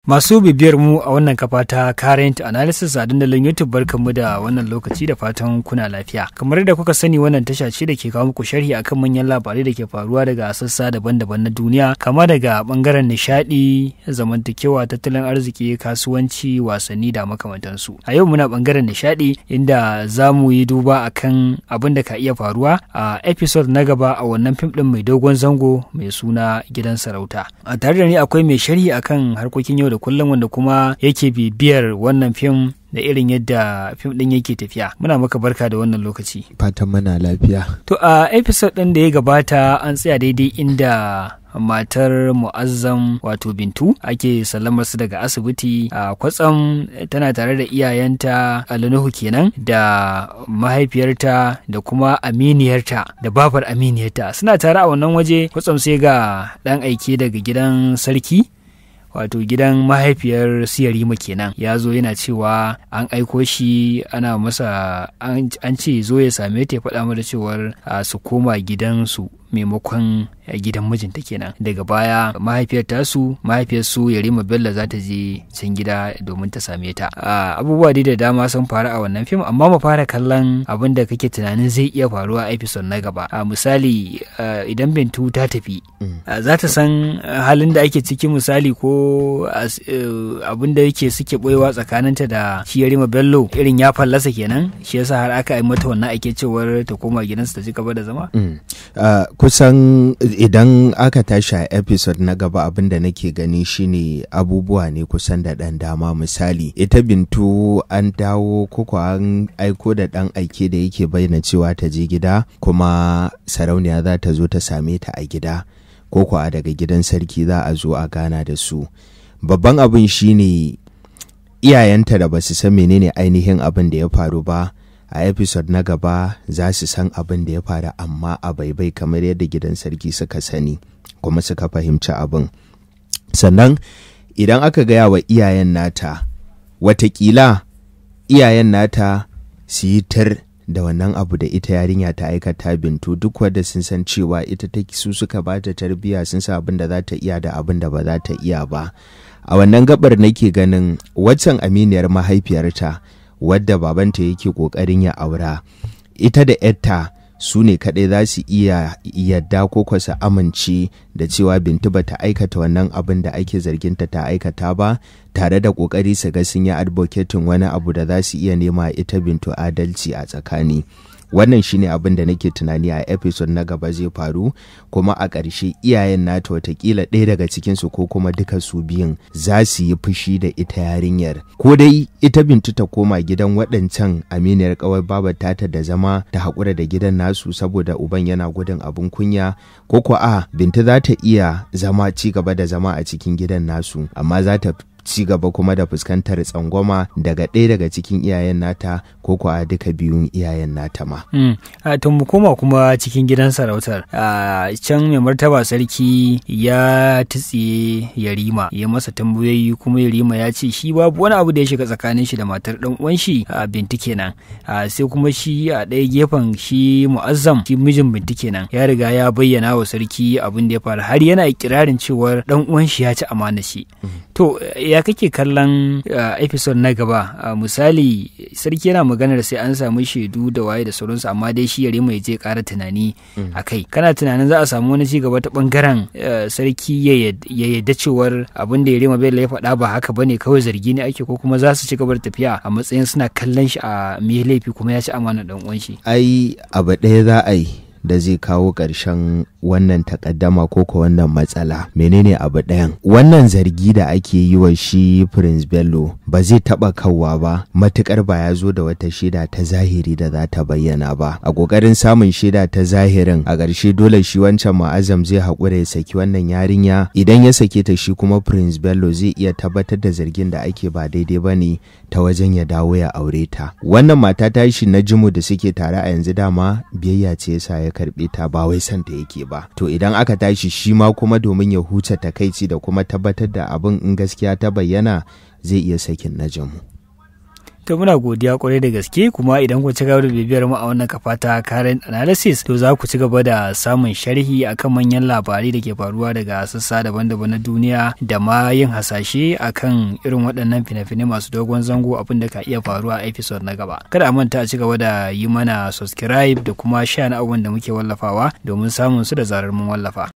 Masu bibiyar mu a wannan kafa ta Current Analysis a dandalin YouTube barkanmu da wannan lokaci da fatan kuna lafiya. Kamar da kuka sani wannan tasha ce da ke kawo muku sharhi akan manyan labarai da ke faruwa daga sassa daban-daban na duniya, kama daga bangaren nishadi, zamantakewa, tattalin arziki, kasuwanci, wasanni da makamantansu. A yau muna bangaren nishadi inda za mu yi duba akan abin da ka iya faruwa a episode na gaba a wannan fim din mai dogon zango mai suna gidan sarauta. A tare da ni akwai mai sharhi akan harkokin yau da kullum wanda kuma yake bibiyar wannan fim da irin yadda fim din yake tafiya muna maka barka da wannan lokaci fatan mana lafiya to a episode din da ya gabata an tsaya daidai inda matar mu'azzam wato bintu ake sallamar su daga asibiti a kwatsam tana tare da iyayenta alinuhu kenan da mahaifiyarta da kuma aminiyarta da babar aminiyarta suna tare a wannan waje kwatsam sai ga dan aike daga gidan sarki wato gidan mahaifiyar siyarima kenan ya zo yana cewa an aiko shi ana masa an ce zo ya same ta ya faɗa mata cewar su koma gidansu maimakon gidan mijinta kenan daga baya mahaifiyar tasu mahaifiyar su yarima bello za ta je can gida domin ta same ta abubuwa dai da dama sun faru a wannan fim amma mu fara kallon abin da kake tunanin zai iya faruwa a episode na gaba misali idan bintu ta tafi za ta san halin da ake ciki misali ko abin da yake suke boyewa tsakaninta da shi yarima bello irin ya fallasa kenan shi yasa har aka yi mata wannan ake cewar ta koma gidansu ta ci gaba da zama kusan idan aka tashi a episode na gaba abin da nake gani shine abubuwa ne kusan da ɗan dama misali ita bintu an dawo koko an aiko da ɗan aike da yake bayyana cewa ta je gida kuma sarauniya za ta zo ta same ta a gida koko a daga gidan sarki za a zo a gana da su babban abin shine iyayenta da ba su san menene ainihin abin da ya faru ba a episode na gaba za su san abin da ya faru amma a baibai kamar yadda gidan sarki suka sani kuma suka fahimci abin sannan idan aka gaya wa iyayen nata watakila iyayen nata su yi tar da wannan abu da ita yarinya ta aikata bintu duk wadda sun san cewa ita ta su suka ba ta tarbiyya sun sa abin da za ta iya da abin da ba za ta iya ba a wannan gabar nake ganin waccan aminiyar mahaifiyarta wadda babanta yake kokarin ya aura ita da yarta su ne kaɗai za su iya yadda ko su amince da cewa bintu ba ta aikata wannan abin da ake zarginta ta aikata ba tare da ƙoƙari su ga sun yi advocating wani abu da za su iya nema ita bintu adalci a tsakani wannan shine abin da nake tunani a episode na gaba zai faru kuma a ƙarshe iyayen nata watakila ɗaya daga cikinsu ko kuma duka su biyun za su yi fushi da ita yarinyar ko dai ita bintu ta koma gidan waɗancan aminiyar ƙawar babar tata da zama ta haƙura da gidan nasu saboda uban yana gudun abin kunya ko ko a bintu za ta iya zama ci gaba da zama a cikin gidan nasu amma za ta ci gaba kuma da fuskantar tsangwama daga ɗaya daga cikin iyayen nata ko kuwa duka biyun iyayen nata ma. to mu koma kuma cikin gidan sarautar can mai martaba sarki ya tutsiye yarima ya masa tambayoyi kuma yarima ya ce shi babu wani abu da ya shiga tsakanin shi da matar dan uwan shi a binti kenan sai kuma shi a ɗaya gefen shi mu'azzam shi mijin binti kenan ya riga ya bayyana wa sarki abin da ya faru har yana ikirarin cewar dan uwan shi ya ci amana shi to ya kake kallon episode na gaba misali sarki yana maganar sai an samu shaidu da waye da sauransu amma dai shi yare mai je kara tunani a kai kana tunanin za a samu wani cigaba ta bangaren sarki ya yadda cewar abin da yare mai ya faɗa ba haka bane kawai zargi ne ake ko kuma za su ci gaba da tafiya a matsayin suna kallon shi a me laifi kuma ya ci amana dan uwan shi ai abu ɗaya za a yi da zai kawo ƙarshen wannan takaddama ko ko wannan matsala menene abu ɗayan wannan zargi da ake yi wa shi prince bello ba zai taɓa kawwa ba matukar ba ya zo da wata shaida ta zahiri da za ta bayyana ba a ƙoƙarin samun shaida ta zahirin a ƙarshe dole shi wancan ma'azam zai haƙura ya saki wannan yarinya idan ya sake ta shi kuma prince bello zai iya tabbatar da zargin da ake ba daidai ba ne ta wajen ya dawo ya aure ta wannan mata ta shi na jimu da suke tare a yanzu dama biyayya ce yasa ya karɓe ta ba wai santa yake ba to idan aka tashi shi ma kuma domin ya huce takaici da kuma tabbatar da abin in gaskiya ta bayyana zai iya sakin najamu to muna godiya kwarai da gaske kuma idan ku ci gaba da bibiyar mu a wannan kafa ta current analysis to za ku ci gaba da samun sharhi akan manyan labarai da ke faruwa daga sassa daban-daban na duniya da ma yin hasashe akan irin waɗannan fina-finai masu dogon zango abin da ka iya faruwa a episode na gaba kada a manta a ci gaba da yi mana subscribe da kuma sha na abubuwan da muke wallafawa domin samun su da zarar mun wallafa